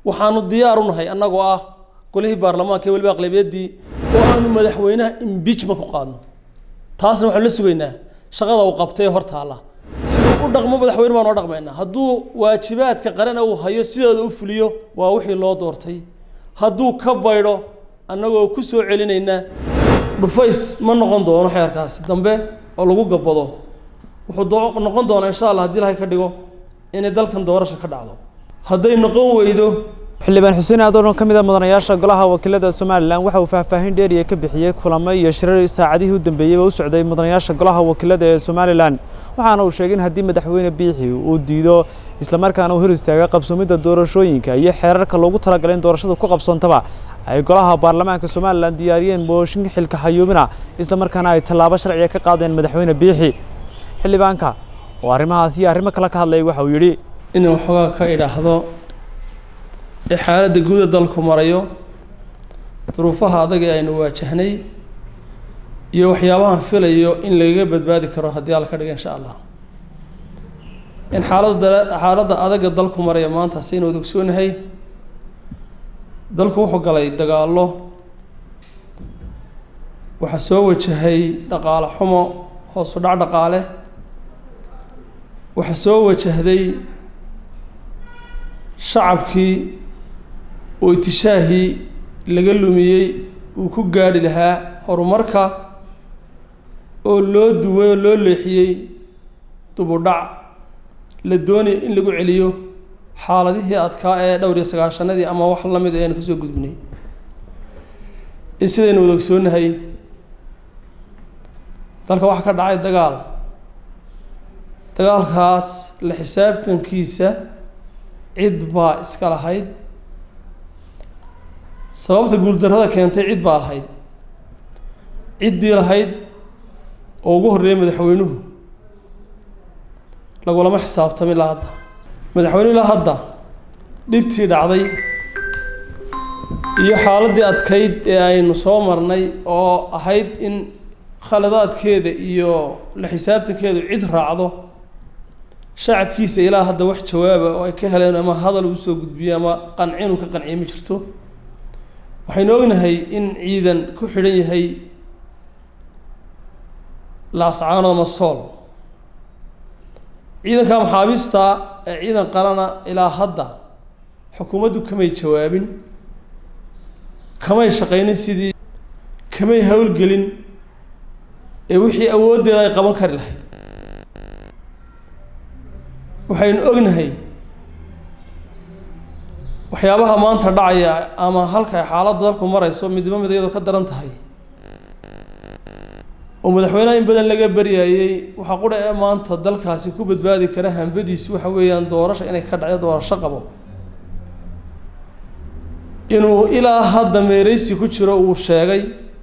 waxaanu diyaar u nahay annagoo ah golihii baarlamaanka ee weliba aqlabiyadii oo aanu madaxweynaha impeachment ku qaadno taasna waxaanu la sugaynaa shaqada uu qabtay hor taalla siduu u dhaqmo madaxweyne baanu o dhaqmaynaa hadduu waajibaadka qaran uu hayo sideeda u fuliyo waa wixii loo doortay hadduu ka baydho annagoo ku soo celinaynaa dhufays ma noqon doono xeerkaasi dambe oo lagu gabbado wuxuu noqon doonaa insha allah haddii ilahay ka dhigo inay dalkan doorasha ka dhacdo hadday noqon weydo xildhibaan xuseen aadan oo ka mid a mudanayaasha golaha wakiilada somalilan waxa uu faahfaahin dheeriya ka bixiyey kulamo iyo shirar saacadihii u dambeeyeyba u socday mudanayaasha golaha wakiilada ee somalilan waxaana uu sheegay in haddii madaxweyne biixi uu diido islamarkaana uu hor istaaga qabsoomidda doorashooyinka iyo xeerarka loogu talagalay in doorashadu ku qabsoontaba ay golaha baarlamaanka somalilan diyaariyeen mooshin xilka xayuubina islamarkaana ay tallaabo sharciga ka qaadeen madaxweyne biixi xildhibaanka oo arrimahaas iyo arrimo kale ka hadlayay waxa uu yidhi inuu waxoogaa ka idhaahdo ee xaaladda guuda dalku marayo duruufaha adag ee aynu waajahnay iyo waxyaabahan filayo in lagaga badbaadi karo haddii alla ka dhiga insha allah in xaaladda xaaladda adaga dalku maraya maanta saynu wada ogsoonahay dalku wuxuu galay dagaallo waxaa soo wajahay dhaqaale xumo hoosu dhac dhaqaale waxaa soo wajahday shacabkii oo itishaahii laga lumiyey uu ku gaadhi lahaa horumarka oo loo duway oo loo leexiyey dubudhac la doonaya in lagu celiyo xaaladihii adkaa ee dhowr iyo sagaashanadii ama wax la mid aynu kasoo gudbinay in sidaynu wada ogsoonahay dalka waxaa ka dhacay dagaal dagaalkaas la xisaabtankiisa cid baa iska lahayd sababta guuldarrada keentay cid baa lahayd ciddii lahayd oo ugu horreeyay madaxweynuhu lagulama xisaabtami ilaa hadda madaxweyne ilaa hadda dhibtii dhacday iyo xaaladdii adkayd ee aynu soo marnay oo ahayd in khaladaadkeeda iyo la xisaabtankeedu cid raacdo shacabkiisa ilaa hadda wax jawaaba oo ay ka heleen ama hadal uu soo gudbiyo ama qancin uu ka qanciye ma jirto waxaynu ognahay in ciidan ku xidhan yahay laascaanood ama sool ciidanka maxaabiista ee ciidan qalana ilaa hadda xukuumaddu kamay jawaabin kamay shaqaynin sidii kamay howlgelin ee wixii awooddeeda ay qaban kari lahayd waxaynu ognahay waxyaabaha maanta dhacaya ama halka xaaladda dalku marayso midba mid iyadoo ka daran tahay oo madaxweynaha in badan laga baryayey waxaa qudha ee maanta dalkaasi ku badbaadi kara hambadiisu waxa weeyaan doorasha inay ka dhacdo doorasho qabo inuu ilaa hadda meereysi ku jiro uu sheegay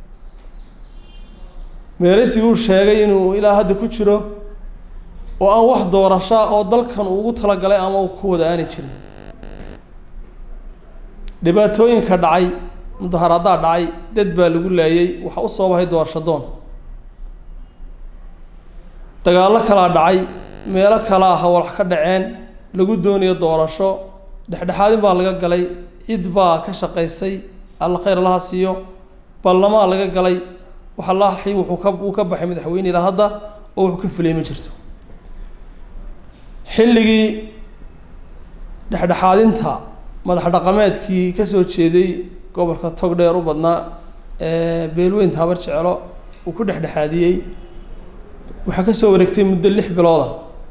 meereysiguu sheegay inuu ilaa hadda ku jiro oo aan wax doorasha oo dalkan ugu talagalay ama uu ku wada aani jirin dhibaatooyinka dhacay mudaharaadaa dhacay dad baa lagu laayay waxaa u sababahay doorasho doon dagaallo kalaa dhacay meelo kalaa hawalax ka dhaceen lagu doonayo doorasho dhexdhexaadin baa laga galay cid baa ka shaqaysay alla khayr allaha siiyo ballamaa laga galay waxa laaxii wuxuu ka uu ka baxay madaxweyne ilaa hadda oo wuxuu ka fulay ma jirto xilligii dhexdhexaadinta madax dhaqameedkii ka soo jeeday gobolka togdheer u badnaa ee beelweynta habar jeclo uu ku dhexdhexaadiyey waxaa ka soo wareegtay muddo lix bilooda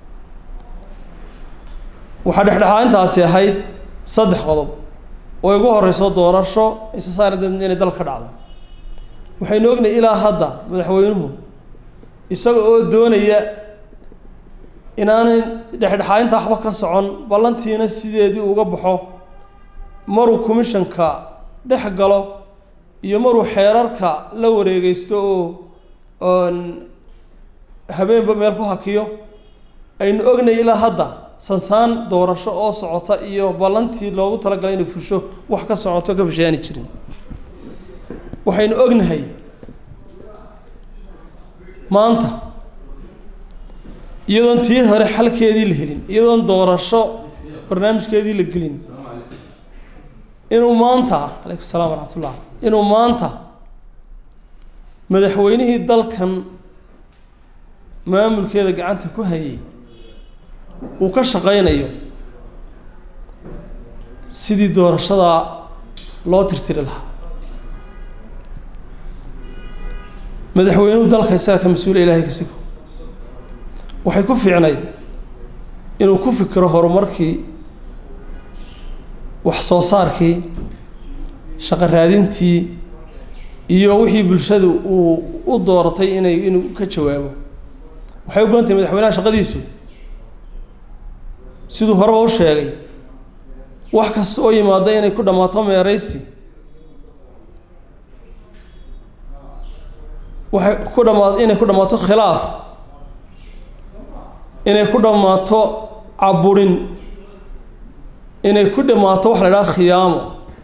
waxaa dhexdhexaadintaasi ahayd saddex qodob oo igu horeyso doorasho isasaarad inay dal ka dhacdo waxaynu ognahay ilaa hadda madaxweynuhu isaga oo doonaya inaanay dhexdhexaadinta waxba ka socon ballantiina sideedii uga baxo maruu commissionka dhex galo iyo maruu xeerarka la wareegeysto oo oon habeenba meel ku hakiyo aynu ognay ilaa hadda sansaan doorasho oo socota iyo ballantii loogu talagalay inay fusho wax ka socoto ka fushayaani jirin waxaynu ognahay maanta iyadoon tii hore xalkeedii la helin iyadoon doorasho barnaamijkeedii la gelin inuu maanta calaykum salaam waraxmat ullah inuu maanta madaxweynihii dalkan maamulkeeda gacanta ku hayay uu ka shaqaynayo sidii doorashadaa loo tirtiri lahaa madaxweynuhu dalka isaga ka mas-uula ilahay ka sigo waxay ku fiicnayd inuu ku fikiro horumarkii wax soo saarkii shaqo raadintii iyo wixii bulshadu uu u dooratay inay inuu ka jawaabo waxay u badan tahay madaxweynaha shaqadiisu siduu horeba u sheegay wax kasta oo yimaada inay ku dhammaato meeraysi waxay ku dhamaa inay ku dhammaato khilaaf inay ku dhammaato caburin inay ku dhammaato waxa la idhaha khiyaamo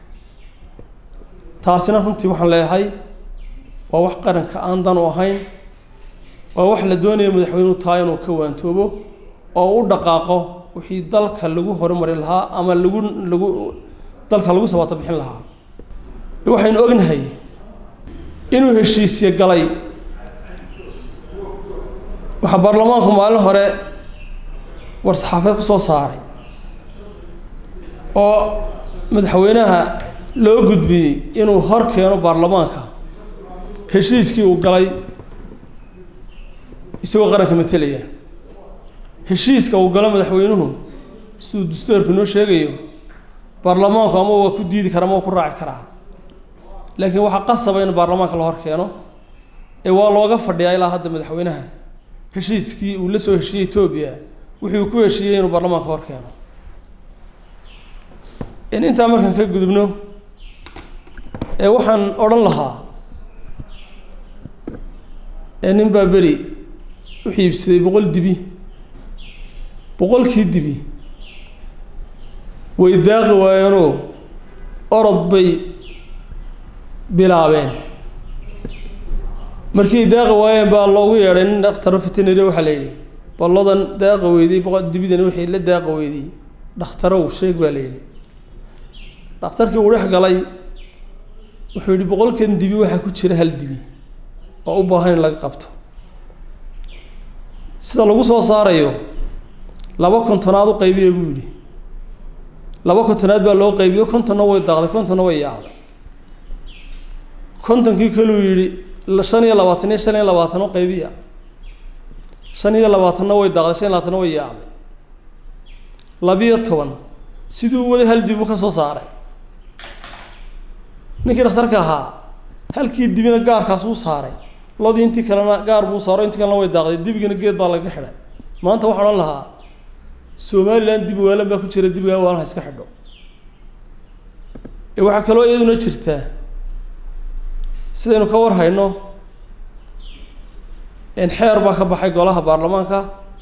taasina runtii waxaan leeyahay waa wax qaranka aan dan u ahayn waa wax la doonayo madaxweynuhu taa inuu ka waantoobo oo u dhaqaaqo wixii dalka lagu horumari lahaa ama lagu lagu dalka lagu sabaato bixin lahaa waxaynu ognahay inuu heshiisye galay waxaa baarlamaanku maalin hore war-saxaafeed ku soo saaray oo madaxweynaha loo gudbiyey inuu hor keeno baarlamaanka heshiiskii uu galay isagoo qaranka matelaya heshiiska uu galo madaxweynuhu siduu dastuurku inoo sheegayo baarlamaanku ama waa ku diidi kara ama waa ku raaci karaa laakiin waxaa qasaba in baarlamaanka la hor keeno ee waa looga fadhiyaa ilaa hadda madaxweynaha heshiiskii uu la soo heshiiyey etoobiya wuxuu ku heshiiyey inuu baarlamaanka hor keeno in intaa markaan ka gudubno ee waxaan odhan lahaa ee nin baa beri wuxuu iibsaday boqol dibi boqolkii dibi way daaqi waayeenoo orod bay bilaabeen markii daaqi waayeen baa loogu yeedhay nin dhakhtaro veterinary waxaa la yidhi balladan daaqa weydey boqol dibidan wixii la daaqa weydey dhakhtarow sheeg baa la yidhi dhakhtarkii uu dhex galay wuxuu yidhi boqolkan dibi waxaa ku jira hal dibi oo u baahan in laga qabto sida lagu soo saarayo laba kontonaad u qaybiya buu yidhi laba kontonaad baa loo qaybiyo kontonna way daaqday kontonna way yaacday kontonkii kaluu yidhi shan iyo labaatan iyo shan iyo labaatan u qaybiya shan iyo labaatanna way daaqday shan iyo labaatanna way yaacday labiyo toban siduu wada hal dibu ka soo saaray ninkii dhakhtarka ahaa halkii dibina gaarkaas uu saaray lodii intii kalena gaar buu saaro intii kalena way daaqday dibigina geed baa laga xidhay maanta waxaan odhan lahaa somalilan dibi waalan baa ku jira dibigaa waalaha iska xidho waxaa kaloo iyaduna jirtaa sidaynu ka war hayno in xeer baa ka baxay golaha baarlamaanka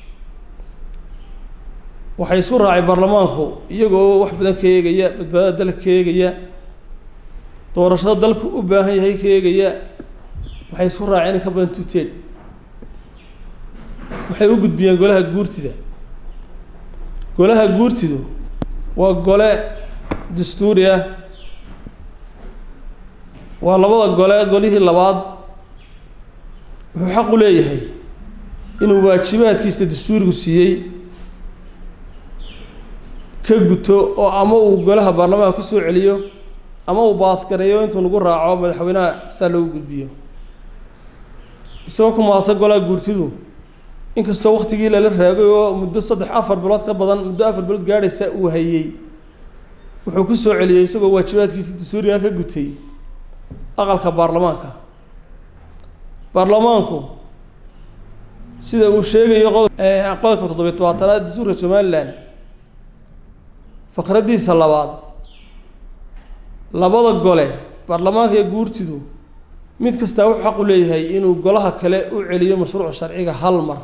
waxay isku raacay baarlamaanku iyagoo wax badan ka eegaya badbaadada dalka ka eegaya doorashada dalku u baahan yahay ka eegaya waxay isku raaceen in ka badan tuteen waxay u gudbiyeen golaha guurtida golaha guurtidu waa gole dastuuri ah waa labada gole golihii labaad wuxuu xaq u leeyahay inuu waajibaadkiisa dastuurigu siiyey ka guto oo ama uu golaha baarlamaanka ku soo celiyo ama uu baasgareeyo intuu nagu raaco madaxweynaha saa loogu gudbiyo isagoo ku maadsan golaha guurtidu inkastoo waktigii lala raagay oo muddo saddex afar bilood ka badan muddo afar bilood gaadhaysa uu hayey wuxuu ku soo celiyey isagoo waajibaadkiisa dastuuriga ka gutay aqalka baarlamaanka baarlamaanku sida uu sheegayo qodobka toddobiy tobaatanaad dastuurka somalilan faqraddiisa labaad labada gole baarlamaanka iyo guurtidu mid kastaa wuxuu xaq u leeyahay inuu golaha kale u celiyo mashruuca sharciga hal mar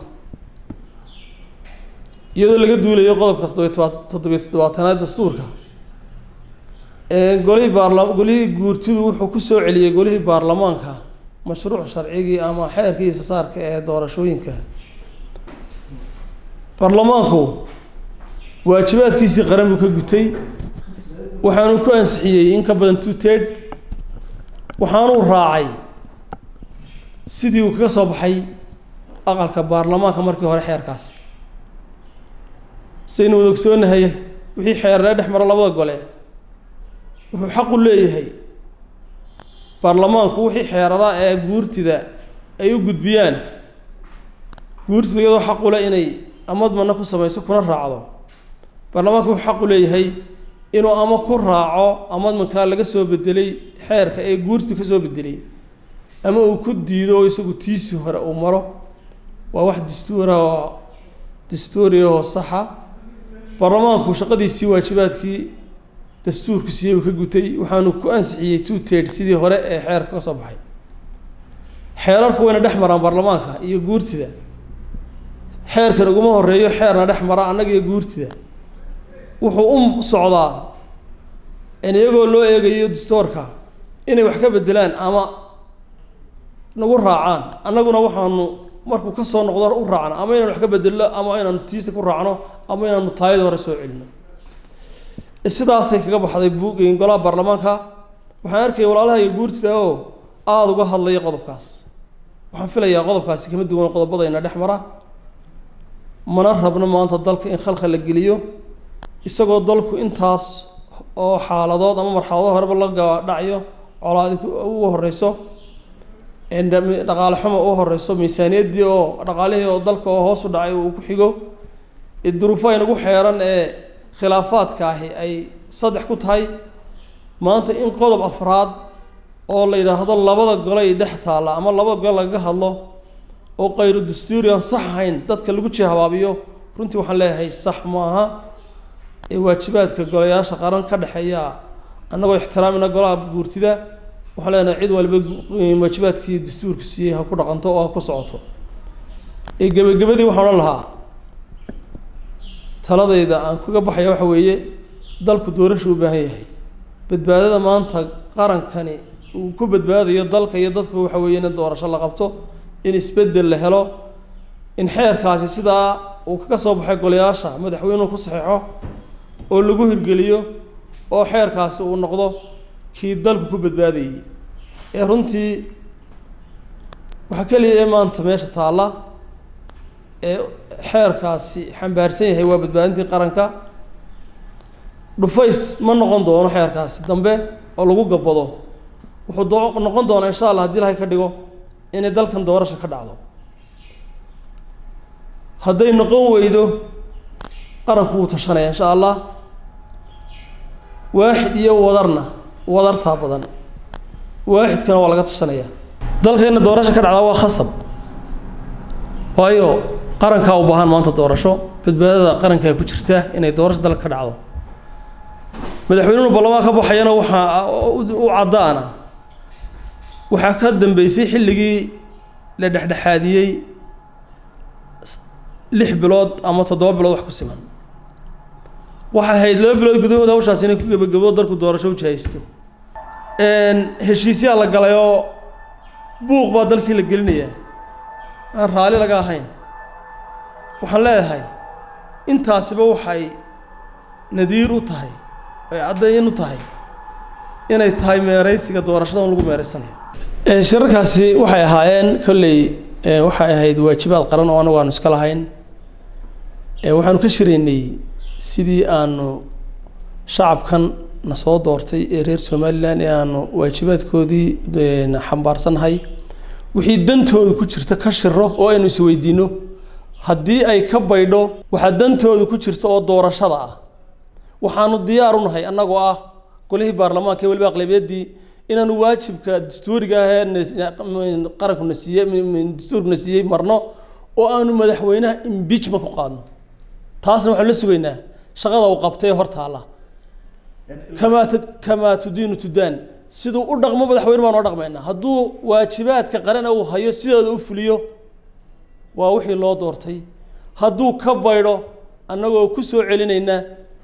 iyadoo laga duulayo qodobka toddobiy toba toddobiy toddobaatanaad dastuurka golihii baarla golihii guurtidu wuxuu ku soo celiyey golihii baarlamaanka mashruuc sharcigii ama xeerkiisa saarka ee doorashooyinka baarlamaanku waajibaadkiisii qaran buu ka gutay waxaanu ku ansixiyey in ka badan two ted waxaanuu raacay sidii uu kaga soo baxay aqalka baarlamaanka markii hore xeerkaasi saynu wada ogsoonahay wixii xeerlee dhex maro labada gole wuxuu xaq u leeyahay baarlamaanku wixii xeerara ee guurtida ay u gudbiyaan guurtida iyadoo xaq u leh inay amadmana ku samayso kuna raacdo baarlamaanku wuxuu xaq u leeyahay inuu ama ku raaco amadmankaa laga soo bedelay xeerka ee guurtu ka soo bedelay ama uu ku diido oo isagu tiisii hore uu maro waa wax dastuura oo dastuuriya oo saxa baarlamaanku shaqadiisii waajibaadkii dastuurku siiyey uu ka gutay waxaanu ku ansixiyey two ted sidii hore ee xeerka ka soo baxay xeerarku wayna dhex maraan baarlamaanka iyo guurtida xeerkan uguma horeeyo xeerna dhex mara annaga iyo guurtida wuxuu u socdaa in iyagoo loo eegayo dastoorka inay wax ka bedelaan ama nagu raacaan annaguna waxaanu markuu ka soo noqdo u raacno ama inaan wax ka bedelno ama inaanu tiisa ku raacno ama inaanu taayada hore soo celino sidaasay kaga baxday buug golaha baarlamaanka waxaan arkaya walaalaha iyo guurtida oo aada uga hadlaya qodobkaas waxaan filayaa qodobkaasi kama duwan qodobadayna dhex mara mana rabno maanta dalka in khalkhal la geliyo isagoo dalku intaas oo xaaladood ama marxalado horeba la gabadhacayo colaadi ugu horeyso dhaqaale xumo ugu horeyso miisaaniyaddii oo dhaqaalihii oo dalka oo hoos u dhacay uu ku xigo duruufo aynagu xeeran ee khilaafaadka ahi ay saddex ku tahay maanta in qodob afraad oo la yidhaahdo labada golay dhex taalla ama labada gole lagaga hadlo oo kayru dastuuri aan sax ahayn dadka lagu jihabaabiyo runtii waxaan leeyahay sax maaha ee waajibaadka golayaasha qaran ka dhexeeya annagoo ixtiraamina golaha guurtida waxaan leenahay cid waliba waajibaadkii dastuurku siiyey ha ku dhaqanto oo ha ku socoto ee gebagabadii waxaan odhan lahaa taladayda aan kaga baxaya waxa weeye dalku doorashu u baahan yahay badbaadada maanta qarankani uu ku badbaadayo dalka iyo dadku waxa weeye in doorasho la qabto in isbeddel la helo in xeerkaasi sidaa uu kaga soo baxay golayaasha madaxweynuhu ku saxeixo oo lagu hirgeliyo oo xeerkaasi uu noqdo kii dalku ku badbaadayey ee runtii waxaa keliya ee maanta meesha taalla ee xeerkaasi xambaarsan yahay waa badbaadintii qaranka dhufays ma noqon doono xeerkaasi dambe oo lagu gabbado wuxuu doo noqon doonaa insha allah hadii ilahay ka dhigo inay dalkan doorasha ka dhacdo hadday noqon weydo qaranku wuu tashanaya insha allah waaxid iyo wadarna wadartaa badan waaxidkana waa laga tashanaya dalkeenna doorasha ka dhacdaa waa khasab waayo qarankaa u baahan maanta doorasho badbaadada qarankaa ku jirta inay doorasho dalka ka dhacdo madaxweynuhu ballamaan ka baxayana waxaa u caddaana waxaa ka dambeysay xilligii la dhexdhexaadiyey lix bilood ama toddoba bilood wax ku siman waxay ahayd laba bilood gudahood hawshaas inay ku gebagabo dalku doorasho u jahaysto heshiisyaa la galay oo buuq baa dalkii la gelinayaa aan raalli laga ahayn waxaan leeyahay intaasiba waxay nadiir u tahay ay caddayn u tahay inay tahay meeraysiga doorashada un lagu meeraysanayo shirarkaasi waxay ahaayeen kolley waxay ahayd waajibaad qaran oo anagu aanu iska lahayn waxaanu ka shiraynay sidii aanu shacabkan na soo doortay ee reer somalilan ee aanu waajibaadkoodii xambaarsannahay wixii dantooda ku jirta ka shiro oo aynu isweydiino haddii ay ka baydho waxaa dantooda ku jirta oo doorashada ah waxaanu diyaar u nahay annagoo ah golihii baarlamaanka ee weliba aqlabiyaddii inaanu waajibka dastuuriga ah ee qarankuna siiye dastuurkuna siiyey marno oo aanu madaxweynaha impeachment ku qaadno taasna waxaanu la sugaynaa shaqada uu qabtay hor taalla kamaa kamaa tudiinu tudaan siduu u dhaqmo madaxweyne baan oo dhaqmaynaa hadduu waajibaadka qaran uu hayo sidooda u fuliyo waa wixii loo doortay hadduu ka baydho annagoo ku soo celinaynaa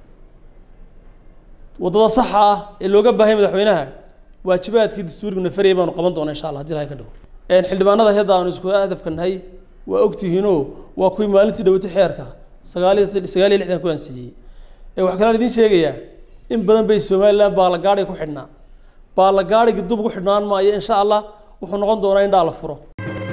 waddada saxa ah ee looga baahaya madaxweynaha waajibaadkii dastuuriguna farayay baanu qaban doona insha allah hadii ilahay ka dhigo xildhibaanada hadda aanu isku hadafka nahay waa ogtihiinoo waa kuwii maalintii dhawatay xeerka sagaaliyo sagaal iyo lixdan ku ansiiyey waxaa kalaan idiin sheegayaa in badan bay somalilan baalagaadhiga ku xidhnaa baalagaadhiga dub ugu xidhnaan maayo insha allah wuxuu noqon doonaa in dhaa la furo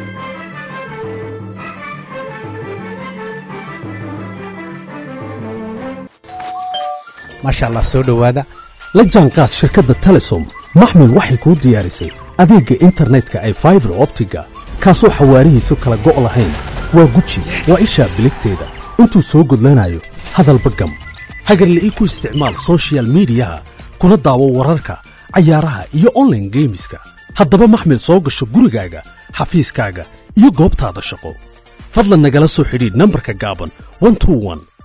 maasha allah soo dhowaada la jaanqaad shirkadda telesom maxmil waxay kuu diyaarisay adeegga internetka ay faibar optiga kaasoo xawaarihiisu kala go' lahayn waa guji waa ishaa biligteeda intuu soo gudlanayo hadalba gam hagarle ii ku isticmaal soshiyal miidiyaha kuna daawo wararka cayaaraha iyo onlaine geemiska haddaba maxmil soo gasho gurigaaga xafiiskaaga iyo goobtaada shaqo fadlan nagala soo xidhiidh nambarka gaaban